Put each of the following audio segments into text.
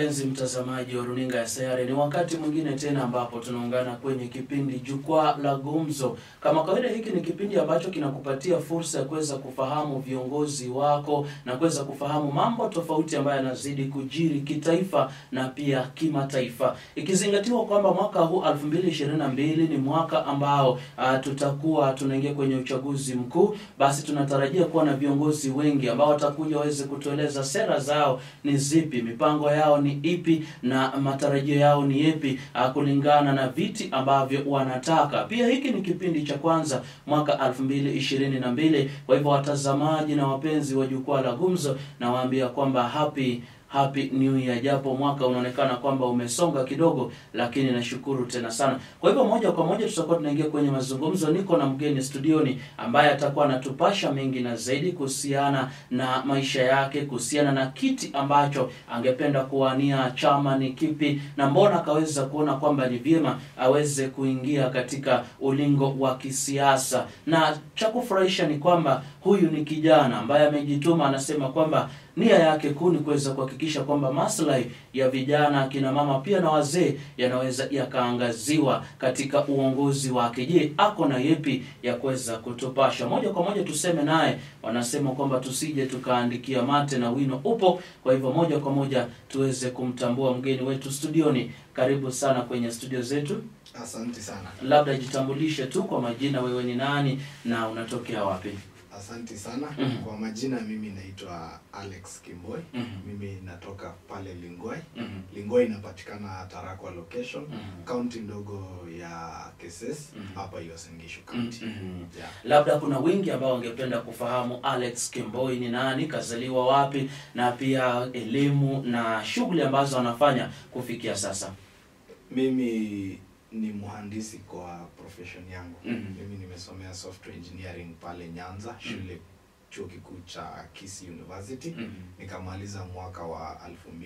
Mpenzi mtazamaji wa runinga ya Sayare, ni wakati mwingine tena ambapo tunaungana kwenye kipindi Jukwaa la Gumzo. Kama kawaida, hiki ni kipindi ambacho kinakupatia fursa ya kuweza kufahamu viongozi wako na kuweza kufahamu mambo tofauti ambayo yanazidi kujiri kitaifa na pia kimataifa, ikizingatiwa kwamba mwaka huu 2022 ni mwaka ambao uh, tutakuwa tunaingia kwenye uchaguzi mkuu. Basi tunatarajia kuwa na viongozi wengi ambao watakuja waweze kutueleza sera zao ni zipi, mipango yao ni ipi na matarajio yao ni yepi, ah, kulingana na viti ambavyo wanataka. Pia hiki ni kipindi cha kwanza mwaka 2022. Kwa hivyo watazamaji na wapenzi wa jukwaa la gumzo, nawaambia kwamba happy Happy New Year, japo mwaka unaonekana kwamba umesonga kidogo, lakini nashukuru tena sana. Kwa hivyo moja kwa moja tutakuwa tunaingia kwenye mazungumzo. Niko na mgeni studioni ambaye atakuwa anatupasha mengi na zaidi kuhusiana na maisha yake, kuhusiana na kiti ambacho angependa kuwania, chama ni kipi, na mbona akaweza kuona kwamba ni vyema aweze kuingia katika ulingo wa kisiasa. Na cha kufurahisha ni kwamba huyu ni kijana ambaye amejituma, anasema kwamba nia yake kuu ni kuweza kuhakikisha kwamba maslahi ya vijana, akina mama pia na wazee yanaweza yakaangaziwa katika uongozi wake. Je, ako na yepi ya kuweza kutupasha? Moja kwa moja tuseme naye. Wanasema kwamba tusije tukaandikia mate na wino upo. Kwa hivyo moja kwa moja tuweze kumtambua mgeni wetu studioni. Karibu sana kwenye studio zetu. Asante sana. Labda jitambulishe tu kwa majina, wewe ni nani na unatokea wapi? Asante sana. Mhm. Kwa majina mimi naitwa Alex Kimboi. Mhm. Mimi natoka pale Lingoi. Mhm. Lingoi inapatikana Tarakwa location, Mhm. kaunti ndogo ya Keses Mhm. hapa Uasin Gishu County. Mhm. Yeah. Labda kuna wengi ambao wangependa kufahamu Alex Kimboi ni nani, kazaliwa wapi, na pia elimu na shughuli ambazo anafanya kufikia sasa. Mimi ni mhandisi kwa profession yangu. Mhm. Mimi nimesomea software engineering pale Nyanza, shule chuo kikuu cha Kisii University. Mhm. Nikamaliza mwaka wa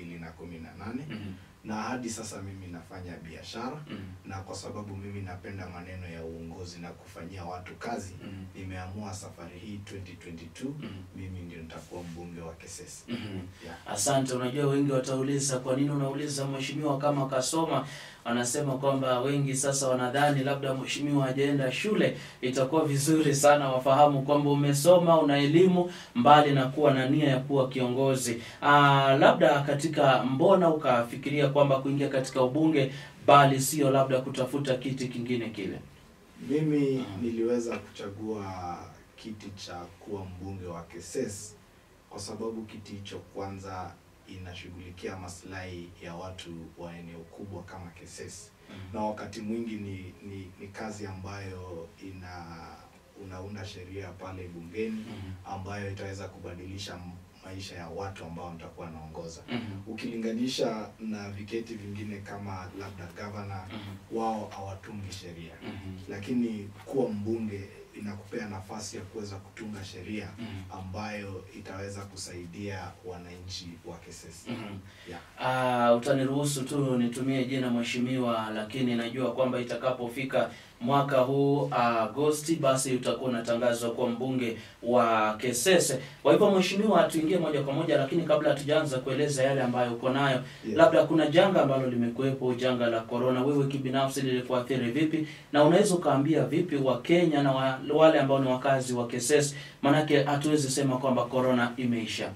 2018 Mhm. na hadi sasa mimi nafanya biashara Mhm. na kwa sababu mimi napenda maneno ya uongozi na kufanyia watu kazi Mhm. nimeamua safari hii 2022 Mhm. mimi ndio nitakuwa mbunge wa Kesesi Mhm. yeah. Asante. Unajua, wengi watauliza kwa nini unauliza mheshimiwa kama kasoma. Wanasema kwamba wengi sasa wanadhani labda mheshimiwa hajaenda shule. Itakuwa vizuri sana wafahamu kwamba umesoma, una elimu, mbali na kuwa na nia ya kuwa kiongozi. Aa, labda katika mbona ukafikiria kwamba kuingia katika ubunge, bali sio labda kutafuta kiti kingine kile? mimi Mhm. niliweza kuchagua kiti cha kuwa mbunge wa Keses kwa sababu kiti hicho kwanza inashughulikia maslahi ya watu wa eneo kubwa kama Keses na wakati mwingi ni, ni, ni kazi ambayo ina unaunda sheria pale bungeni Mhm. ambayo itaweza kubadilisha m- maisha ya watu ambao nitakuwa naongoza. Mhm. Ukilinganisha na viketi vingine kama labda gavana, Mhm. wao hawatungi sheria, Mhm. lakini kuwa mbunge inakupea nafasi ya kuweza kutunga sheria Mhm. ambayo itaweza kusaidia wananchi wa Kesesi. Mhm. Yeah. Ah, utaniruhusu tu nitumie jina mheshimiwa, lakini najua kwamba itakapofika mwaka huu Agosti, basi utakuwa unatangazwa kuwa mbunge wa Kesese. Kwa hivyo mheshimiwa, tuingie moja kwa moja, lakini kabla hatujaanza kueleza yale ambayo uko nayo, Yeah. labda kuna janga ambalo limekuwepo, janga la corona. Wewe kibinafsi lilikuathiri vipi, na unaweza ukaambia vipi Wakenya na wa, wale ambao ni wakazi wa Kesese? Maanake hatuwezi sema kwamba corona imeisha.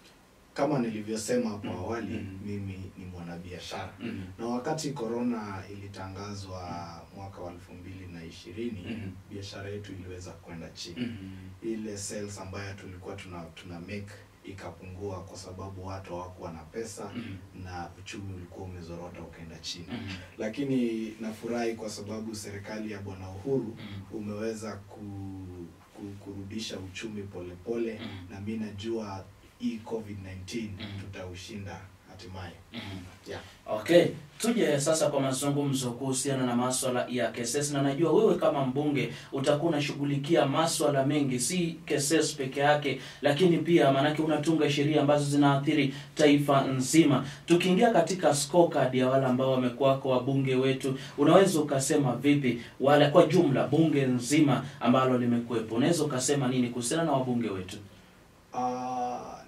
Kama nilivyosema hapo Mhm. awali, Mhm. mimi ni mwanabiashara Mhm. na wakati corona ilitangazwa mwaka wa elfu mbili na ishirini Mhm. biashara yetu iliweza kwenda chini. Mhm. Ile sales ambayo tulikuwa tuna, tuna make ikapungua kwa sababu watu hawakuwa na pesa Mhm. na uchumi ulikuwa umezorota ukaenda chini. Mhm. Lakini nafurahi kwa sababu serikali ya Bwana Uhuru Mhm. umeweza ku, ku, kurudisha uchumi polepole pole, Mhm. na mi najua hii COVID-19 Mhm. tutaushinda hatimaye. Mhm. Yeah. Okay, tuje sasa kwa mazungumzo kuhusiana na maswala ya KSS, na najua wewe kama mbunge utakuwa unashughulikia maswala mengi, si KSS peke yake, lakini pia maanake unatunga sheria ambazo zinaathiri taifa nzima. Tukiingia katika scorecard ya wale ambao wamekuwako wabunge wetu, unaweza ukasema vipi wale kwa jumla, bunge nzima ambalo limekuwepo, unaweza ukasema nini kuhusiana na wabunge wetu? Uh,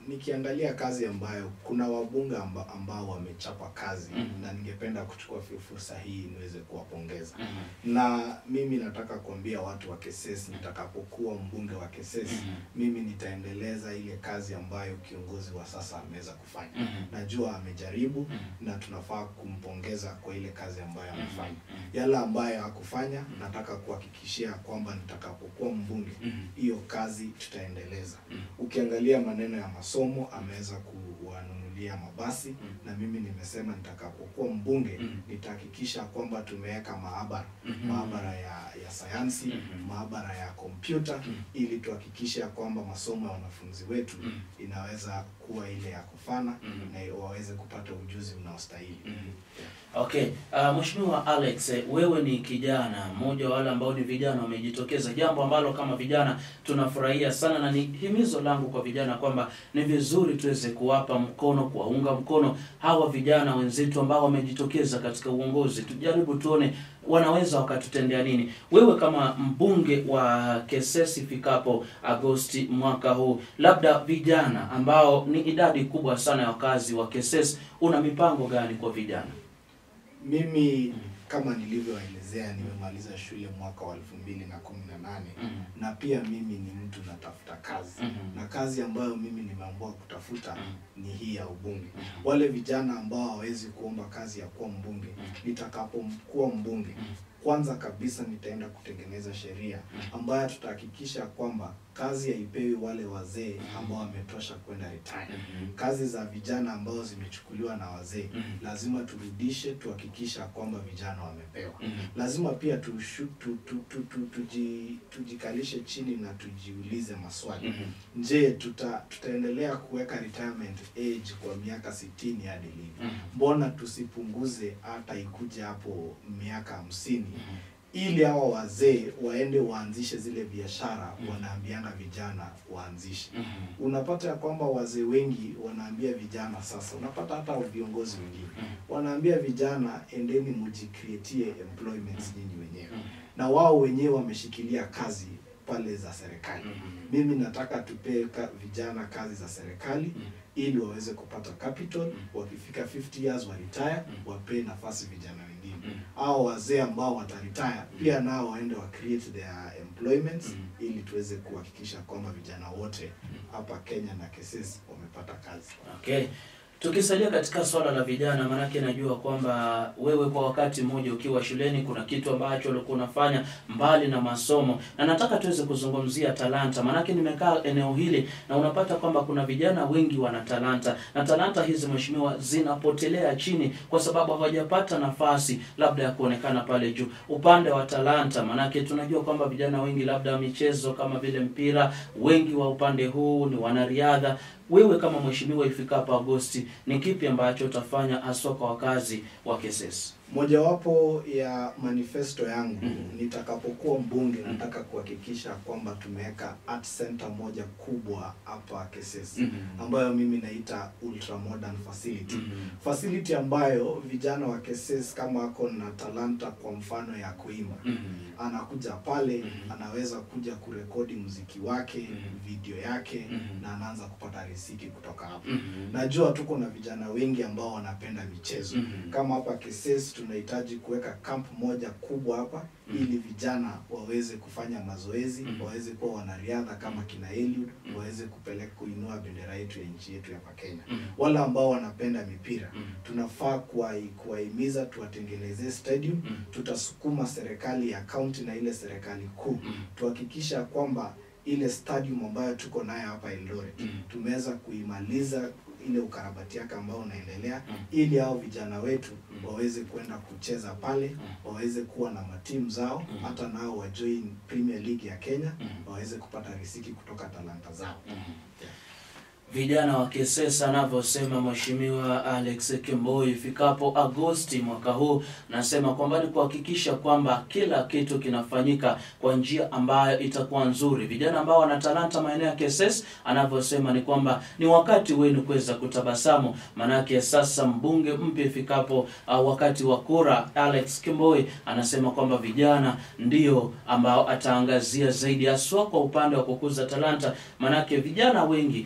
nikiangalia kazi ambayo kuna wabunge amba, ambao wamechapa kazi Mhm. na ningependa kuchukua fi- fursa hii niweze kuwapongeza Mhm. na mimi nataka kuambia watu wa Keses nitakapokuwa mbunge wa Keses Mhm. mimi nitaendeleza ile kazi ambayo kiongozi wa sasa ameweza kufanya Mhm. najua amejaribu Mhm. na tunafaa kumpongeza kwa ile kazi ambayo amefanya Mhm. yale ambayo hakufanya nataka kuhakikishia kwamba nitakapokuwa mbunge Mhm. hiyo kazi tutaendeleza Mhm. ukiangalia maneno ya masomo ameweza kuwanunulia mabasi Mhm. na mimi nimesema nitakapokuwa mbunge Mhm. nitahakikisha kwamba tumeweka maabara Mhm. maabara ya, ya sayansi Mhm. maabara ya kompyuta Mhm. ili tuhakikishe ya kwamba masomo ya wanafunzi wetu Mhm. inaweza kuwa ile ya kufana Mhm. na waweze kupata ujuzi unaostahili Mhm. Okay, uh, Mheshimiwa Alex, eh, wewe ni kijana mmoja wa wale ambao ni vijana wamejitokeza, jambo ambalo kama vijana tunafurahia sana, na ni himizo langu kwa vijana kwamba ni vizuri tuweze kuwapa mkono, kuwaunga mkono hawa vijana wenzetu ambao wamejitokeza katika uongozi. Tujaribu tuone wanaweza wakatutendea nini. Wewe kama mbunge wa Kesesi ifikapo Agosti mwaka huu, labda vijana ambao ni idadi kubwa sana ya wakazi wa Kesesi, una mipango gani kwa vijana? mimi kama nilivyoelezea nimemaliza shule mwaka wa elfu mbili na kumi na nane Mhm. na pia mimi ni mtu natafuta kazi Mhm. na kazi ambayo mimi nimeamua kutafuta Mhm. ni hii ya ubunge Mhm. wale vijana ambao hawawezi kuomba kazi ya kuwa mbunge Mhm. nitakapokuwa mbunge Mhm. kwanza kabisa nitaenda kutengeneza sheria ambayo tutahakikisha kwamba kazi haipewi wale wazee ambao wametosha kwenda retire Mhm. kazi za vijana ambao zimechukuliwa na wazee Mhm. lazima turudishe tuhakikisha kwamba vijana wamepewa Mhm. lazima pia tushu, tu, tu, tu, tu, tuji, tujikalishe chini na tujiulize maswali Mhm. je tuta, tutaendelea kuweka retirement age kwa miaka sitini hadi lini Mhm. mbona tusipunguze hata ikuje hapo miaka hamsini Mhm. ili hawa wazee waende waanzishe zile biashara Mhm. wanaambiana vijana waanzishe Mhm. unapata ya kwamba wazee wengi wanaambia vijana sasa unapata hata viongozi wengine Mhm. wanaambia vijana endeni mujicreatie employments nyinyi wenyewe Mhm. na wao wenyewe wameshikilia kazi pale za serikali Mhm. mimi nataka tupee ka, vijana kazi za serikali Mhm. ili waweze kupata capital wakifika 50 years waretire Mhm. wapee nafasi vijana wengine Mhm. au wazee ambao wataretire pia nao waende wa create their employments Mhm. ili tuweze kuhakikisha kwamba vijana wote hapa Kenya na Keses wamepata kazi. Okay. Tukisalia katika swala la vijana, maanake najua kwamba wewe kwa wakati mmoja ukiwa shuleni kuna kitu ambacho ulikuwa unafanya mbali na masomo, na nataka tuweze kuzungumzia talanta, maanake nimekaa eneo hili na unapata kwamba kuna vijana wengi wana talanta, na talanta hizi mheshimiwa, zinapotelea chini kwa sababu hawajapata nafasi labda ya kuonekana pale juu. Upande wa talanta, maanake tunajua kwamba vijana wengi labda michezo kama vile mpira, wengi wa upande huu ni wanariadha wewe kama mheshimiwa ifikapo Agosti, ni kipi ambacho utafanya haswa kwa wakazi wa Kesesi? Mojawapo ya manifesto yangu Mhm. nitakapokuwa mbunge, Mhm. nataka kuhakikisha kwamba tumeweka art center moja kubwa hapa Keses Mhm. ambayo mimi naita ultra modern facility Mhm. facility ambayo vijana wa Keses kama ako na talanta kwa mfano ya kuimba Mhm. anakuja pale Mhm. anaweza kuja kurekodi muziki wake Mhm. video yake Mhm. na anaanza kupata riziki kutoka hapo Mhm. najua tuko na vijana wengi ambao wanapenda michezo Mhm. kama hapa Keses tunahitaji kuweka camp moja kubwa hapa Mhm. ili vijana waweze kufanya mazoezi Mhm. waweze kuwa wanariadha kama kina Eliud Mhm. waweze kupeleka kuinua bendera yetu ya nchi yetu hapa Kenya Mhm. wale ambao wanapenda mipira Mhm. tunafaa kuwai- kuwahimiza tuwatengenezee stadium Mhm. tutasukuma serikali ya kaunti na ile serikali kuu Mhm. tuhakikisha kwamba ile stadium ambayo tuko nayo hapa Eldoret Mhm. tumeweza kuimaliza ile ukarabati yake ambao unaendelea Mhm. ili hao vijana wetu Mhm. waweze kwenda kucheza pale Mhm. waweze kuwa na matimu zao Mhm. hata nao wajoin Premier League ya Kenya Mhm. waweze kupata riziki kutoka talanta zao Mhm. Vijana wa Kesesa anavyosema Mheshimiwa Alex Kimboi, ifikapo Agosti mwaka huu, nasema kwamba ni kuhakikisha kwamba kila kitu kinafanyika kwa njia ambayo itakuwa nzuri. Vijana ambao wana talanta maeneo ya Keses, anavyosema ni kwamba ni wakati wenu kuweza kutabasamu, manake sasa mbunge mpya ifikapo uh, wakati wa kura, Alex Kimboi anasema kwamba vijana ndio ambao ataangazia zaidi, haswa kwa upande wa kukuza talanta, manake vijana wengi wa, kwa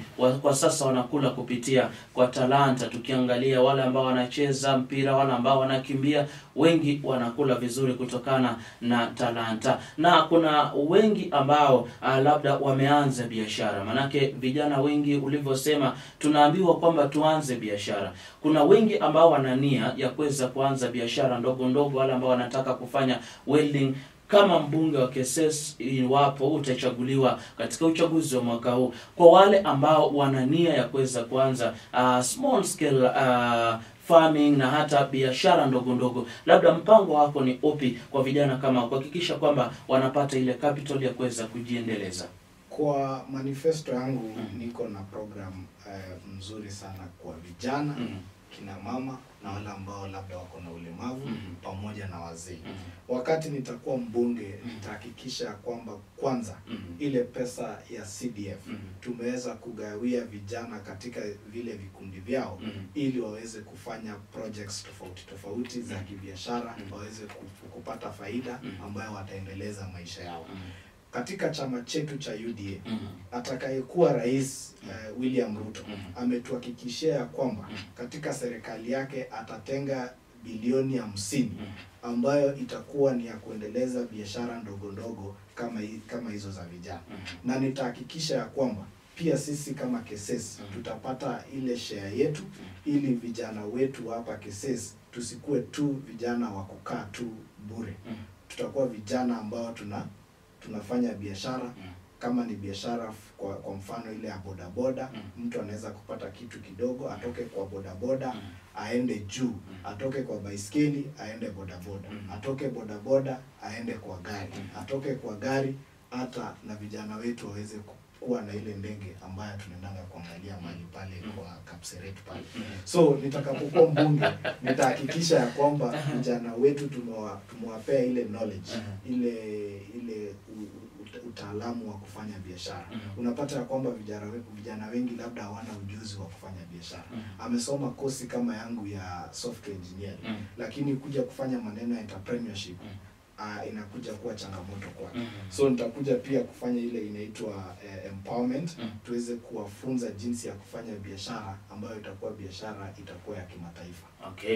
kwa sasa wanakula kupitia kwa talanta. Tukiangalia wale ambao wanacheza mpira, wale ambao wanakimbia, wengi wanakula vizuri kutokana na talanta, na kuna wengi ambao uh, labda wameanza biashara. Manake vijana wengi ulivyosema, tunaambiwa kwamba tuanze biashara. Kuna wengi ambao wana nia ya kuweza kuanza biashara ndogo ndogo, wale ambao wanataka kufanya welding kama mbunge wa Keses iwapo utachaguliwa katika uchaguzi wa mwaka huu. Kwa wale ambao wana nia ya kuweza kuanza uh, small scale uh, farming na hata biashara ndogo ndogo, labda mpango wako ni upi kwa vijana kama kuhakikisha kwamba wanapata ile capital ya kuweza kujiendeleza? Kwa manifesto yangu Mhm. niko na program eh, mzuri sana kwa vijana Mhm. kina mama na wale ambao labda wako na ulemavu Mhm. pamoja na wazee. Mhm. Wakati nitakuwa mbunge, nitahakikisha ya kwamba kwanza Mhm. ile pesa ya CDF Mhm. tumeweza kugawia vijana katika vile vikundi vyao Mhm. ili waweze kufanya projects tofauti tofauti za Mhm. kibiashara Mhm. waweze ku- kupata faida Mhm. ambayo wataendeleza maisha yao. Mhm. Katika chama chetu cha UDA Mhm. atakayekuwa rais uh, William Ruto Mhm. ametuhakikishia ya kwamba Mhm. katika serikali yake atatenga bilioni hamsini Mhm. ambayo itakuwa ni ya kuendeleza biashara ndogo ndogo kama hi- kama hizo za vijana, Mhm. na nitahakikisha ya kwamba pia sisi kama Keses Mhm. tutapata ile share yetu, ili vijana wetu hapa Keses tusikuwe tu vijana wa kukaa tu bure. Mhm. Tutakuwa vijana ambao tuna tunafanya biashara Mhm. kama ni biashara f- kwa, kwa mfano ile ya bodaboda Mm. mtu anaweza kupata kitu kidogo atoke kwa bodaboda Mm. aende juu atoke kwa baiskeli aende bodaboda Mm. atoke bodaboda aende kwa gari Mm. atoke kwa gari hata na vijana wetu waweze ku- kuwa na ile ndege ambayo tunaendanga kuangalia mahali pale Mm. kwa Kapseret pale Mhm. so nitakapokuwa mbunge nitahakikisha ya kwamba vijana wetu tumewa- tumewapea ile knowledge Mhm. ile ile u- u- utaalamu wa kufanya biashara Mhm. unapata ya kwamba vijana we- vijana wengi labda hawana ujuzi wa kufanya biashara Mhm. amesoma kosi kama yangu ya software engineering Mhm. lakini kuja kufanya maneno ya entrepreneurship Mhm. uh, inakuja kuwa changamoto kwake Mhm. so nitakuja pia kufanya ile inaitwa eh, empowerment Mhm. tuweze kuwafunza jinsi ya kufanya biashara ambayo itakuwa biashara itakuwa ya kimataifa Okay.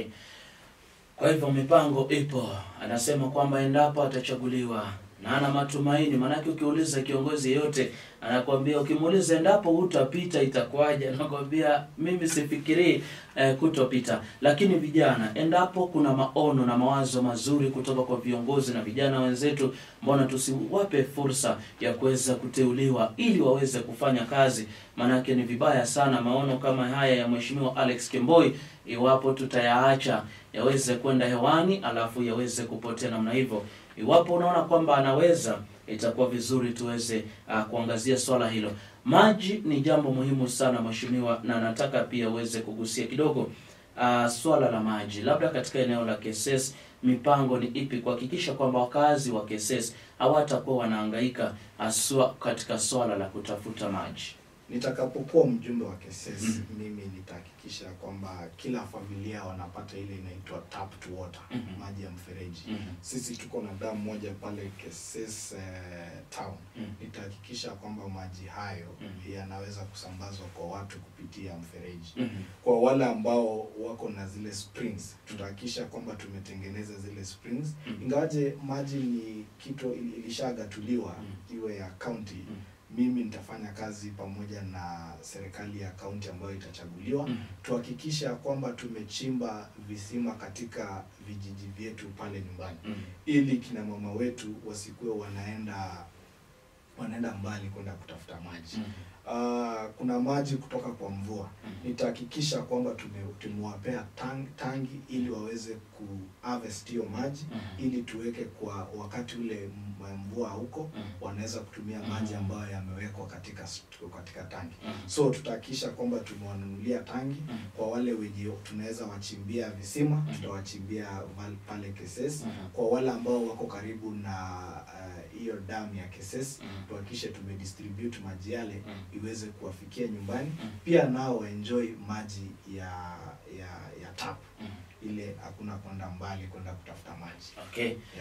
Kwa hivyo mipango ipo. Anasema kwamba endapo atachaguliwa na ana matumaini, maanake ukiuliza kiongozi yeyote anakwambia, ukimuuliza endapo hutapita itakuwaje, anakwambia mimi sifikirii eh, kutopita. Lakini vijana, endapo kuna maono na mawazo mazuri kutoka kwa viongozi na vijana wenzetu, mbona tusiwape fursa ya kuweza kuteuliwa ili waweze kufanya kazi? Maanake ni vibaya sana maono kama haya ya Mheshimiwa Alex Kemboi, iwapo tutayaacha yaweze kwenda hewani alafu yaweze kupotea namna hivyo. Iwapo unaona kwamba anaweza, itakuwa vizuri tuweze uh, kuangazia swala hilo. Maji ni jambo muhimu sana mheshimiwa, na nataka pia uweze kugusia kidogo uh, swala la maji, labda katika eneo la Keses, mipango ni ipi kuhakikisha kwamba wakazi wa Keses hawatakuwa wanahangaika haswa katika swala la kutafuta maji? nitakapokuwa mjumbe wa Keses Mhm. mimi nitahakikisha kwamba kila familia wanapata ile inaitwa tap to water Mhm. maji ya mfereji Mhm. sisi tuko na damu moja pale Keses eh, town Mhm. nitahakikisha kwamba maji hayo Mhm. yanaweza kusambazwa kwa watu kupitia mfereji Mhm. kwa wale ambao wako na zile springs tutahakikisha kwamba tumetengeneza zile springs Mhm. ingawaje maji ni kitu ili- ilishagatuliwa Mhm. iwe ya county Mhm. mimi nitafanya kazi pamoja na serikali ya kaunti ambayo itachaguliwa Mhm. tuhakikisha kwamba tumechimba visima katika vijiji vyetu pale nyumbani Mhm. ili kina mama wetu wasikuwe wanaenda wanaenda mbali kwenda kutafuta maji Mhm. Ah, kuna maji kutoka kwa mvua Mhm. nitahakikisha kwamba tume- tumewapea tang, tangi ili waweze ku harvest hiyo maji Mhm. ili tuweke kwa wakati ule m- mvua huko Mhm. wanaweza kutumia Mhm. maji ambayo yamewekwa katika st- katika tangi Mhm. so tutahakikisha kwamba tumewanunulia tangi Mhm. kwa wale wenye tunaweza wachimbia visima Mhm. tutawachimbia val- pale Keses Mhm. kwa wale ambao wako karibu na uh, hiyo damu ya Keses Mhm. tuhakikishe tumedistribute maji yale Mhm. iweze kuwafikia nyumbani Mhm. pia nao waenjoy maji ya ya ya tap Mhm. ile hakuna kwenda mbali kwenda kutafuta maji Okay. yeah.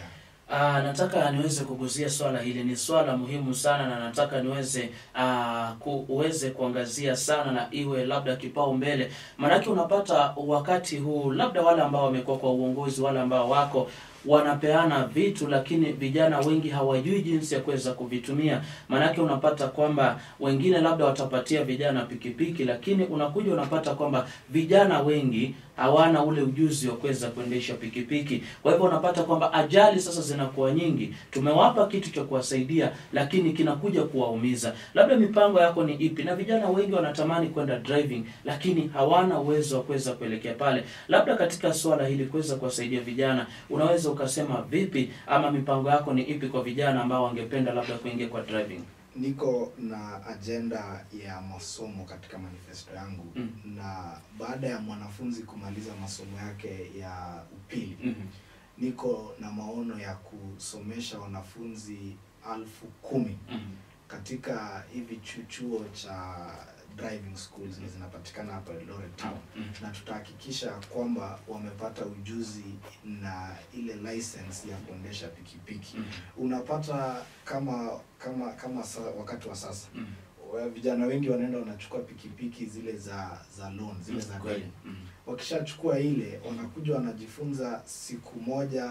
Ah, nataka niweze kugusia swala hili, ni swala muhimu sana, na nataka niweze ah, ku, uweze kuangazia sana na iwe labda kipao mbele, maanake unapata wakati huu labda wale ambao wamekuwa kwa uongozi, wale ambao wako wanapeana vitu, lakini vijana wengi hawajui jinsi ya kuweza kuvitumia. Maanake unapata kwamba wengine labda watapatia vijana pikipiki, lakini unakuja unapata kwamba vijana wengi hawana ule ujuzi wa kuweza kuendesha pikipiki. Kwa hivyo unapata kwamba ajali sasa zinakuwa nyingi. Tumewapa kitu cha kuwasaidia, lakini kinakuja kuwaumiza. Labda mipango yako ni ipi? Na vijana wengi wanatamani kwenda driving, lakini hawana uwezo wa kuweza kuelekea pale. Labda katika swala hili kuweza kuwasaidia vijana, unaweza ukasema vipi, ama mipango yako ni ipi kwa vijana ambao wangependa labda kuingia kwa driving? niko na ajenda ya masomo katika manifesto yangu Mm. na baada ya mwanafunzi kumaliza masomo yake ya upili Mhm. niko na maono ya kusomesha wanafunzi alfu kumi Mhm. katika hivi chu- chuo cha driving schools zenye zinapatikana hapa Eldoret town Mhm. na tutahakikisha kwamba wamepata ujuzi na ile license ya kuendesha pikipiki Mhm. unapata kama kama kama sa, wakati wa sasa Mhm. wa- vijana wengi wanaenda wanachukua pikipiki zile za za loan zile za Kweli. deni Mhm. wakishachukua ile wanakuja wanajifunza siku moja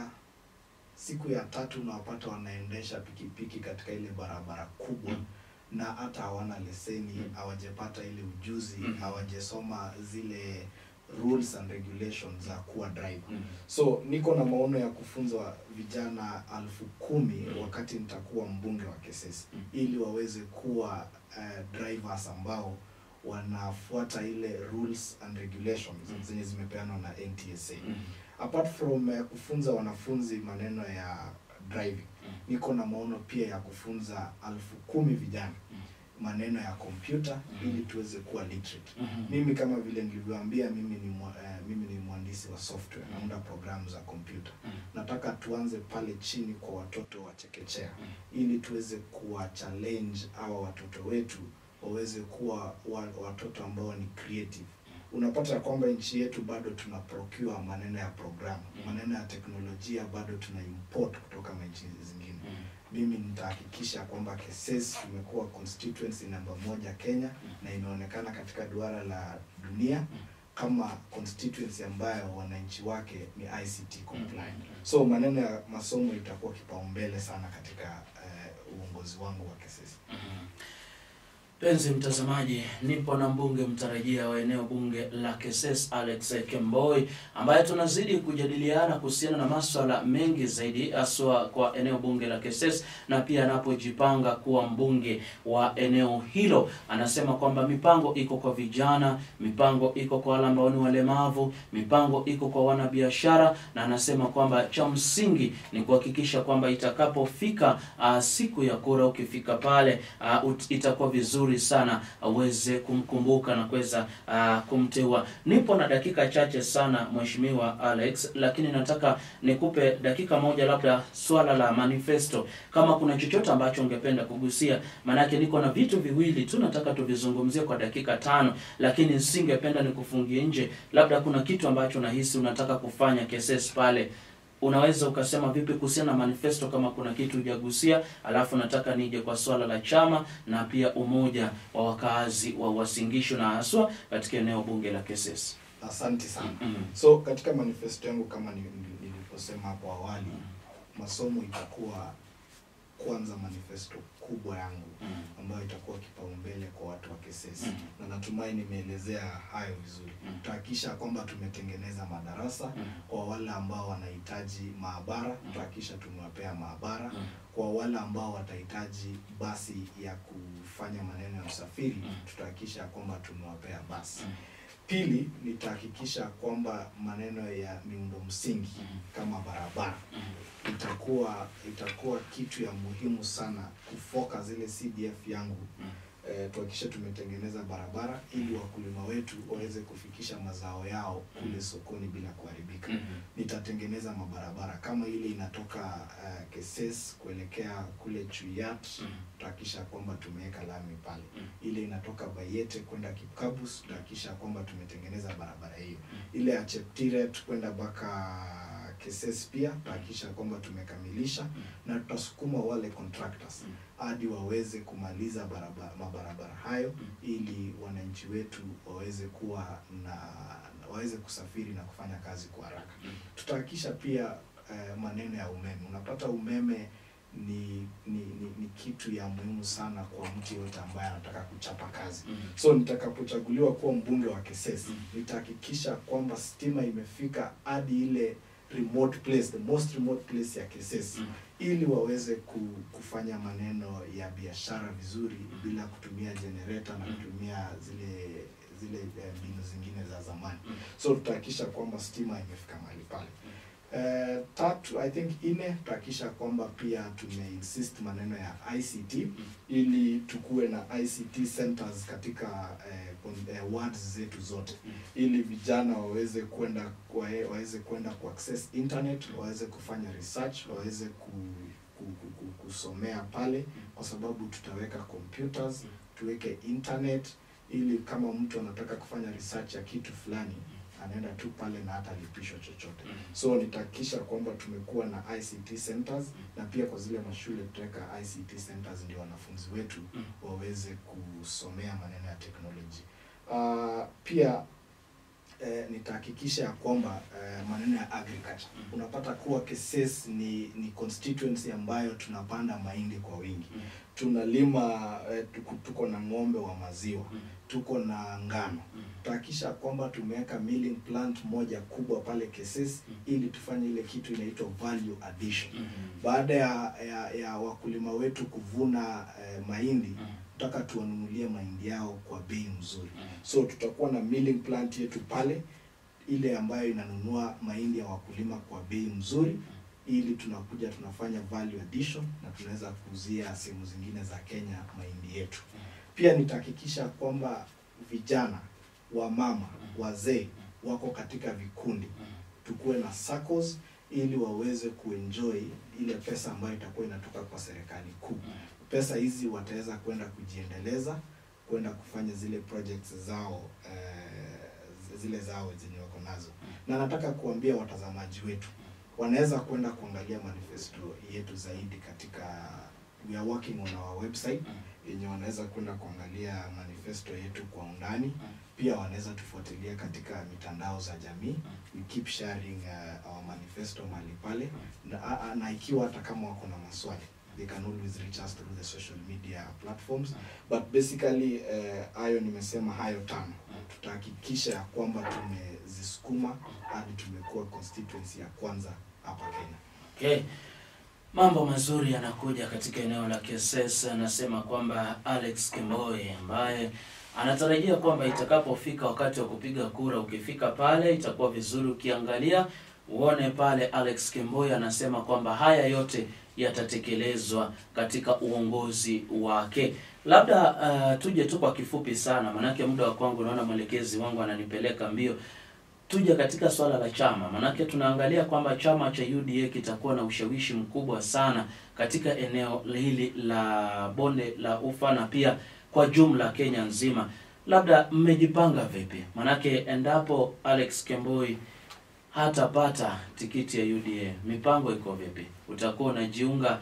siku ya tatu unawapata wanaendesha pikipiki katika ile barabara kubwa Mm. na hata hawana leseni Mm. hawajapata ile ujuzi Mm. hawajasoma zile rules and regulations za kuwa driver Mhm. so niko na maono ya kufunza vijana alfu kumi Mm. wakati nitakuwa mbunge wa Kesesi Mm. ili waweze kuwa uh, drivers ambao wanafuata ile rules and regulations Mm. zenye zimepeanwa na NTSA Mhm. apart from uh, kufunza wanafunzi maneno ya driving Mm. niko na maono pia ya kufunza alfu kumi vijana Mm. maneno ya kompyuta Mm. ili tuweze kuwa literate Mhm. mimi kama vile nilivyoambia mimi ni mwa, eh, mimi ni mhandisi wa software naunda programu za kompyuta Mhm. nataka tuanze pale chini kwa watoto wa chekechea Mhm. ili tuweze kuwa challenge hawa watoto wetu waweze kuwa wa, watoto ambao ni creative unapata ya kwamba nchi yetu bado tuna procure maneno ya programu Mm. maneno ya teknolojia bado tuna import kutoka nchi zingine Mhm. mimi nitahakikisha kwamba Keses imekuwa constituency namba moja Kenya na imeonekana katika duara la dunia kama constituency ambayo wananchi wake ni ICT compliant. So maneno ya masomo itakuwa kipaumbele sana katika eh, uongozi wangu wa Keses. Mhm. Penzi mtazamaji, nipo na mbunge mtarajia wa eneo bunge la Keses Alex Kemboi, ambaye tunazidi kujadiliana kuhusiana na maswala mengi zaidi, haswa kwa eneo bunge la Keses, na pia anapojipanga kuwa mbunge wa eneo hilo. Anasema kwamba mipango iko kwa vijana, mipango iko kwa wale ambao ni walemavu, mipango iko kwa wanabiashara, na anasema kwamba cha msingi ni kuhakikisha kwamba itakapofika uh, siku ya kura, ukifika pale uh, ut, itakuwa vizuri sana aweze kumkumbuka na kuweza uh, kumteua. Nipo na dakika chache sana Mheshimiwa Alex, lakini nataka nikupe dakika moja, labda swala la manifesto, kama kuna chochote ambacho ungependa kugusia, maanake niko na vitu viwili tu nataka tuvizungumzie kwa dakika tano, lakini singependa nikufungie nje. Labda kuna kitu ambacho nahisi unataka kufanya Keses pale unaweza ukasema vipi kuhusiana na manifesto kama kuna kitu hujagusia, alafu nataka nije kwa swala la chama na pia umoja wa wakaazi wa Wasingishu na haswa katika eneo bunge la Keses. Asante sana. Mm. So katika manifesto yangu kama ni- ni- nilivyosema hapo awali, masomo itakuwa kwanza manifesto kubwa yangu Mm. ambayo itakuwa kipaumbele kwa watu wa Kesesi Mhm. na natumai nimeelezea hayo vizuri. Mhm. Tutahakikisha kwamba tumetengeneza madarasa Mhm. kwa wale ambao wanahitaji maabara, tutahakikisha tumewapea maabara. Mhm. Kwa wale ambao watahitaji basi ya kufanya maneno ya usafiri, Mhm. tutahakikisha kwamba tumewapea basi. Mhm. Pili, nitahakikisha kwamba maneno ya miundo msingi Mhm. kama barabara Mhm. itakuwa itakuwa kitu ya muhimu sana kufoka zile CDF yangu Mhm. eh, tuhakikishe tumetengeneza barabara ili wakulima wetu waweze kufikisha mazao yao kule sokoni bila kuharibika. Mhm. Nitatengeneza mabarabara kama ile inatoka uh, Keses kuelekea kule Chuyat, Mhm. tutahakikisha kwamba tumeweka lami pale. Mhm. Ile inatoka Bayete kwenda Kipkabus, tutahakikisha kwamba tumetengeneza barabara hiyo. Mhm. Ile ya Cheptiret kwenda mpaka Keses pia tutahakikisha kwamba tumekamilisha na tutasukuma wale contractors hadi waweze kumaliza barabara, mabarabara hayo ili wananchi wetu waweze kuwa na waweze kusafiri na kufanya kazi kwa haraka. Tutahakikisha pia eh, maneno ya umeme. Unapata umeme ni, ni, ni, ni kitu ya muhimu sana kwa mtu yote ambaye anataka kuchapa kazi. So nitakapochaguliwa kuwa mbunge wa Keses, nitahakikisha kwamba stima imefika hadi ile remote place, the most remote place ya Keses ili waweze ku- kufanya maneno ya biashara vizuri bila kutumia generator na kutumia zile zile eh, mbinu zingine za zamani. So tutahakikisha kwamba stima imefika mahali pale. Eh, tatu I think ine tutahakikisha kwamba pia tumeinsist maneno ya ICT ili tukuwe na ICT centers katika eh, kon- eh, wards zetu zote ili vijana waweze kwenda wae- waweze kwenda ku access internet waweze kufanya research waweze ku, ku, ku, ku, kusomea pale kwa sababu tutaweka computers tuweke internet ili kama mtu anataka kufanya research ya kitu fulani anaenda tu pale na hata lipishwa chochote so nitahakikisha kwamba tumekuwa na ICT centers na pia kwa zile mashule tutaweka ICT centers ndio wanafunzi wetu waweze kusomea maneno ya teknoloji uh, pia eh, nitahakikisha ya kwamba eh, maneno ya agriculture unapata kuwa Keses ni ni constituency ambayo tunapanda mahindi kwa wingi tunalima eh, tuko, tuko na ng'ombe wa maziwa tuko na ngano tutahakikisha kwamba tumeweka milling plant moja kubwa pale Keses ili tufanye ile kitu inaitwa value addition baada ya, ya, ya wakulima wetu kuvuna eh, mahindi tutaka tuwanunulie mahindi yao kwa bei mzuri so tutakuwa na milling plant yetu pale ile ambayo inanunua mahindi ya wakulima kwa bei mzuri ili tunakuja tunafanya value addition na tunaweza kuuzia sehemu zingine za Kenya mahindi yetu. Pia nitahakikisha kwamba vijana, wamama, wazee wako katika vikundi, tukuwe na SACCOS ili waweze kuenjoy ile pesa ambayo itakuwa inatoka kwa serikali kuu. Pesa hizi wataweza kwenda kujiendeleza, kwenda kufanya zile projects zao eh, zile zao zenye wako nazo, na nataka kuambia watazamaji wetu wanaweza kwenda kuangalia manifesto yetu zaidi katika we are working on our website yenye wanaweza kwenda kuangalia manifesto yetu kwa undani pia wanaweza tufuatilia katika mitandao za jamii we keep sharing uh, our manifesto mahali pale na, a- a- na ikiwa hata kama wako na maswali they can always reach us through the social media platforms but basically eh, hayo nimesema hayo tano tutahakikisha ya kwamba tumezisukuma hadi tumekuwa constituency ya kwanza hapa Kenya. Okay. Mambo mazuri yanakuja katika eneo la Keses. Anasema kwamba Alex Kemboi ambaye anatarajia kwamba itakapofika wakati wa kupiga kura, ukifika pale itakuwa vizuri ukiangalia uone pale Alex Kemboi anasema kwamba haya yote yatatekelezwa katika uongozi wake. Labda uh, tuje tu kwa kifupi sana, manake muda wa kwangu, naona mwelekezi wangu ananipeleka mbio tuje katika swala la chama, manake tunaangalia kwamba chama cha UDA kitakuwa na ushawishi mkubwa sana katika eneo hili la bonde la ufa na pia kwa jumla Kenya nzima. Labda mmejipanga vipi? Manake endapo Alex Kemboi hatapata tikiti ya UDA, mipango iko vipi? Utakuwa unajiunga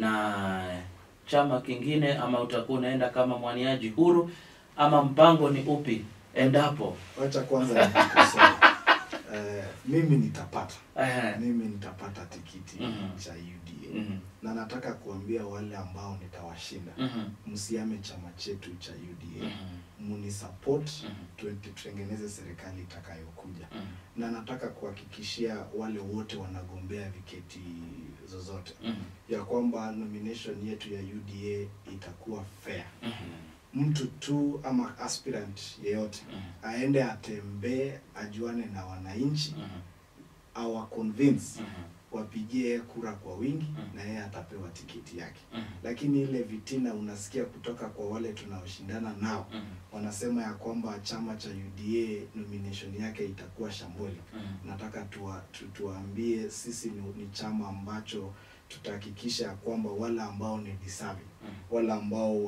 na chama kingine ama utakuwa unaenda kama mwaniaji huru ama mpango ni upi endapo Wacha kwanza nikosea. Eh, mimi nitapata eh, mimi nitapata tikiti Mhm. cha UDA mhm, na nataka kuambia wale ambao nitawashinda mhm, msiame chama chetu cha UDA mhm, muni support mhm, tu- tutengeneze serikali itakayokuja mhm, na nataka kuhakikishia wale wote wanagombea viketi zozote mhm, ya kwamba nomination yetu ya UDA itakuwa fair. mhm, Mtu tu ama aspirant yeyote mhm, aende atembee, ajuane na wananchi, mhm, awa convince mhm, wapigie kura kwa wingi Mhm. na yeye atapewa tiketi yake. mhm, Lakini ile vitina unasikia kutoka kwa wale tunaoshindana nao, mhm, wanasema ya kwamba chama cha UDA nomination yake itakuwa shamboli. mhm. nataka tuwa, tu, tuwaambie sisi ni, ni chama ambacho tutahakikisha ya kwamba wale ambao ni deserving, Mhm. wale ambao wana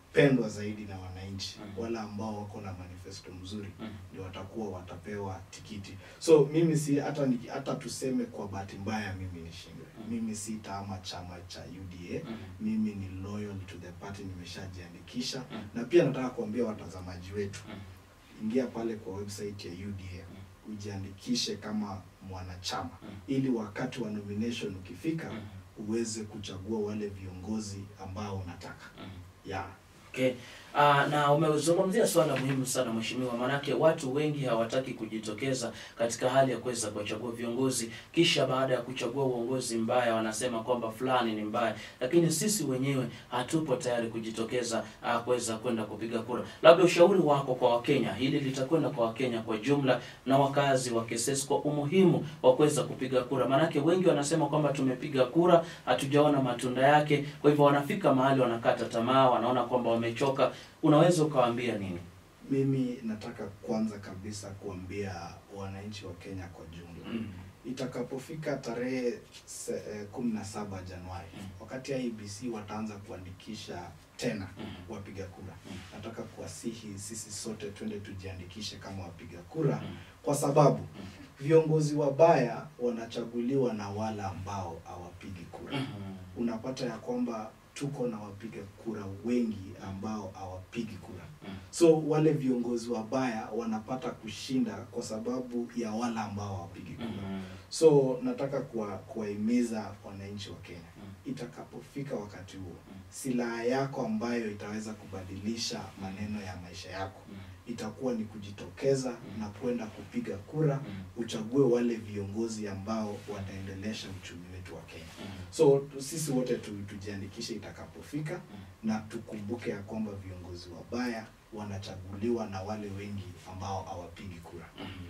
pendwa zaidi na wananchi Mhm. wale ambao wako na manifesto mzuri Mhm. ndio watakuwa watapewa tikiti so mimi si hata ni, hata tuseme kwa bahati mbaya mimi nishindwe Mhm. mimi si tama chama cha UDA Mhm. mimi ni loyal to the party nimeshajiandikisha Mhm. na pia nataka kuambia watazamaji wetu Mhm. ingia pale kwa website ya UDA ujiandikishe kama mwanachama Mhm. ili wakati wa nomination ukifika Mhm. uweze kuchagua wale viongozi ambao unataka Mhm. yeah. Okay. Uh, na umezungumzia swala muhimu sana mheshimiwa, maanake watu wengi hawataki kujitokeza katika hali ya kuweza kuwachagua viongozi, kisha baada ya kuchagua uongozi mbaya wanasema kwamba fulani ni mbaya, lakini sisi wenyewe hatupo tayari kujitokeza uh, kuweza kwenda kupiga kura. Labda ushauri wako kwa Wakenya, hili litakwenda kwa Wakenya kwa jumla na wakazi wa Kisesi kwa umuhimu wa kuweza kupiga kura, maanake wengi wanasema kwamba tumepiga kura hatujaona matunda yake, kwa hivyo wanafika mahali wanakata tamaa, wanaona kwamba wamechoka. Unaweza ukawaambia nini? mimi nataka kwanza kabisa kuambia wananchi wa Kenya kwa jumla itakapofika tarehe se- eh, kumi na saba Januari Mm. wakati IEBC wataanza kuandikisha tena Mm. wapiga kura Mm. nataka kuwasihi sisi sote twende tujiandikishe kama wapiga kura Mm. kwa sababu viongozi wabaya wanachaguliwa na wale ambao hawapigi kura Mhm. unapata ya kwamba tuko na wapiga kura wengi ambao hawapigi kura Mm. so wale viongozi wabaya wanapata kushinda kwa sababu ya wale ambao hawapigi kura Mhm. so nataka kuwa- kuwahimiza wananchi wa Kenya Mm. itakapofika wakati huo Mm. silaha yako ambayo itaweza kubadilisha maneno ya maisha yako Mm. itakuwa ni kujitokeza Mm. na kwenda kupiga kura Mm. uchague wale viongozi ambao wataendelesha uchumi wetu wa Kenya Mm. so tu- sisi wote tu, tujiandikishe itakapofika Mm. na tukumbuke ya kwamba viongozi wabaya wanachaguliwa na wale wengi ambao hawapigi kura Mhm.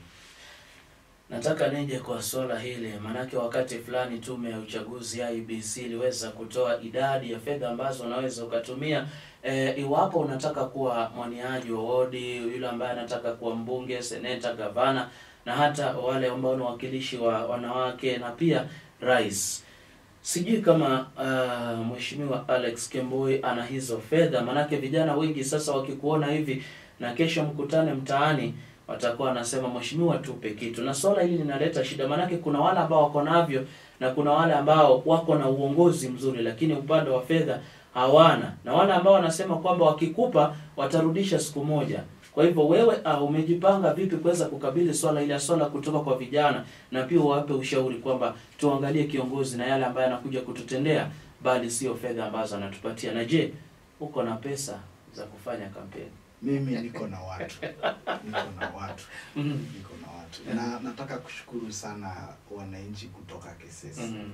Nataka nije kwa swala hili, maanake wakati fulani tume ya uchaguzi IEBC iliweza kutoa idadi ya fedha ambazo unaweza ukatumia e, iwapo unataka kuwa mwaniaji wa wodi, yule ambaye anataka kuwa mbunge, seneta, gavana na hata wale ambao ni wawakilishi wa wanawake na pia rais. Sijui kama uh, mheshimiwa Alex Kemboi ana hizo fedha, maanake vijana wengi sasa wakikuona hivi na kesho mkutane mtaani watakuwa wanasema mheshimiwa, tupe kitu. Na swala hili linaleta shida, maanake kuna wale ambao wako navyo na kuna wale ambao wako na uongozi mzuri, lakini upande wa fedha hawana, na wale ambao wanasema kwamba wakikupa watarudisha siku moja. Kwa hivyo wewe uh, umejipanga vipi kuweza kukabili swala ile swala kutoka kwa vijana, na pia wape ushauri kwamba tuangalie kiongozi na yale ambayo anakuja kututendea, bali sio fedha ambazo anatupatia. Na je, uko na pesa za kufanya kampeni? mimi niko na watu niko na watu Mhm. niko na watu na nataka kushukuru sana wananchi kutoka Kesesi Mhm.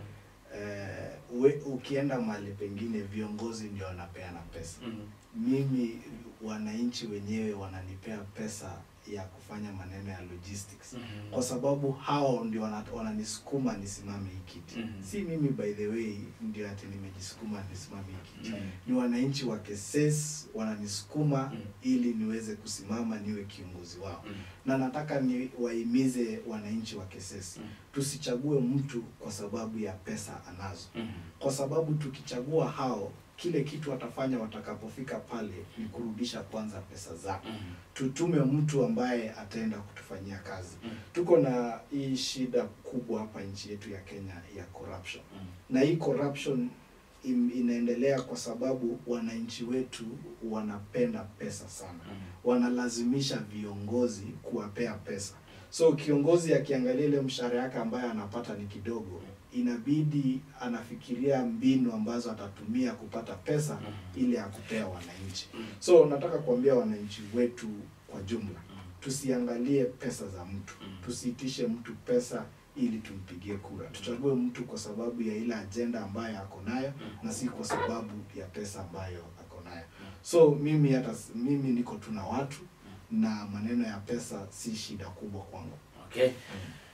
eh, we, ukienda mahali pengine viongozi ndio wanapeana pesa Mhm. mimi wananchi wenyewe wananipea pesa ya kufanya maneno ya logistics Mhm. kwa sababu hao ndio wana- wananisukuma nisimame hii kiti Mhm. si mimi by the way ndio ati nimejisukuma nisimame hii kiti Mhm. ni wananchi wa Keses wananisukuma Mhm. ili niweze kusimama niwe kiongozi wao Mhm. na nataka ni wahimize wananchi wa Keses Mhm. tusichague mtu kwa sababu ya pesa anazo Mhm. kwa sababu tukichagua hao kile kitu watafanya watakapofika pale ni kurudisha kwanza pesa zao Mhm. tutume mtu ambaye ataenda kutufanyia kazi Mhm. tuko na hii shida kubwa hapa nchi yetu ya Kenya ya corruption Mhm. na hii corruption im- inaendelea kwa sababu wananchi wetu wanapenda pesa sana Mhm. wanalazimisha viongozi kuwapea pesa so kiongozi akiangalia ile mshahara yake ambayo anapata ni kidogo inabidi anafikiria mbinu ambazo atatumia kupata pesa Mhm. ili ya kupea wananchi Mhm. so nataka kuambia wananchi wetu kwa jumla Mhm. tusiangalie pesa za mtu Mhm. tusiitishe mtu pesa ili tumpigie kura tuchague mtu kwa sababu ya ile ajenda ambayo ako nayo Mhm. na si kwa sababu ya pesa ambayo ako nayo so mimi hata s- mimi niko tu na watu na maneno ya pesa si shida kubwa kwangu Okay.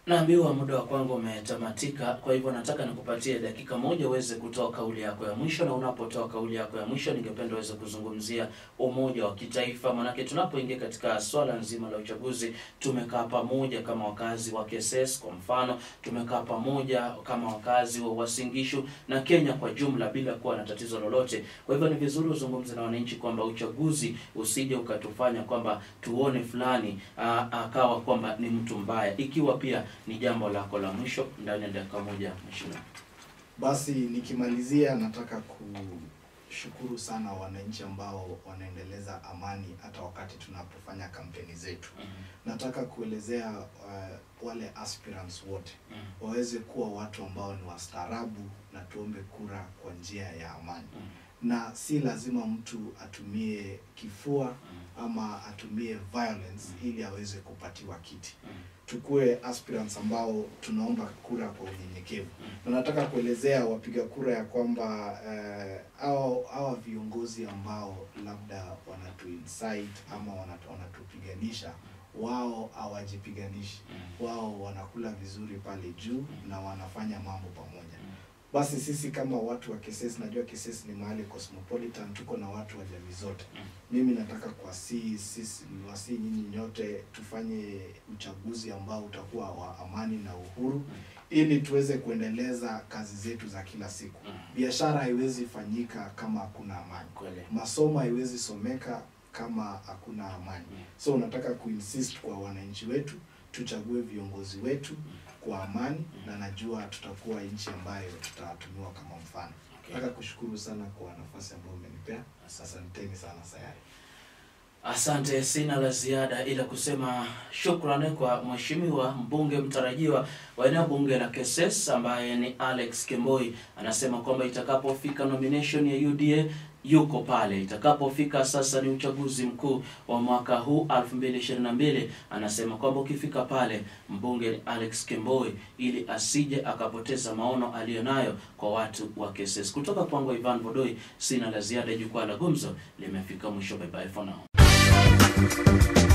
Naambiwa muda wa kwangu umetamatika, kwa hivyo nataka nikupatie dakika moja uweze kutoa kauli yako ya mwisho, na unapotoa kauli yako ya mwisho, ningependa uweze kuzungumzia umoja wa kitaifa, manake tunapoingia katika swala nzima la uchaguzi, tumekaa pamoja kama wakazi wa Keses kwa mfano, tumekaa pamoja kama wakazi wa Uasin Gishu na Kenya kwa jumla bila kuwa na tatizo lolote. Kwa hivyo ni vizuri uzungumze na wananchi kwamba uchaguzi usije ukatufanya kwamba tuone fulani aa, akawa kwamba ni mtu mbaya, ikiwa pia ni jambo lako la mwisho ndani ya dakika moja mheshimiwa. Basi nikimalizia, nataka kushukuru sana wananchi ambao wanaendeleza amani hata wakati tunapofanya kampeni zetu. Nataka kuelezea uh, wale aspirants wote waweze kuwa watu ambao ni wastaarabu na tuombe kura kwa njia ya amani, na si lazima mtu atumie kifua ama atumie violence ili aweze kupatiwa kiti. Tukue aspirants ambao tunaomba kura kwa unyenyekevu, na nataka kuelezea wapiga kura ya kwamba eh, hao hawa viongozi ambao labda wanatu incite ama wanatu- wanatupiganisha, wao hawajipiganishi, wao wanakula vizuri pale juu na wanafanya mambo pamoja. Basi sisi kama watu wa Keses, najua Keses ni mahali cosmopolitan, tuko na watu wa jamii zote. Mimi nataka kuwasihi sisi, niwasihi nyinyi nyote tufanye uchaguzi ambao utakuwa wa amani na uhuru, ili tuweze kuendeleza kazi zetu za kila siku. Biashara haiwezi fanyika kama hakuna amani, Kweli. masomo haiwezi someka kama hakuna amani. So nataka kuinsist kwa wananchi wetu tuchague viongozi wetu kwa amani, na najua tutakuwa nchi ambayo tutatumiwa kama mfano. Okay. Nataka kushukuru sana kwa nafasi ambayo umenipea. Asanteni sana Sayari. Asante, sina la ziada ila kusema shukrani kwa mheshimiwa mbunge mtarajiwa wa eneo bunge la Keses ambaye ni Alex Kemboi. Anasema kwamba itakapofika nomination ya UDA yuko pale, itakapofika sasa ni uchaguzi mkuu wa mwaka huu 2022, anasema kwamba ukifika pale mbunge ni Alex Kemboi, ili asije akapoteza maono aliyonayo kwa watu wa Keses. Kutoka kwangu Ivan Vodoi, sina la ziada. Jukwaa la Gumzo limefika mwisho. Bye bye for now.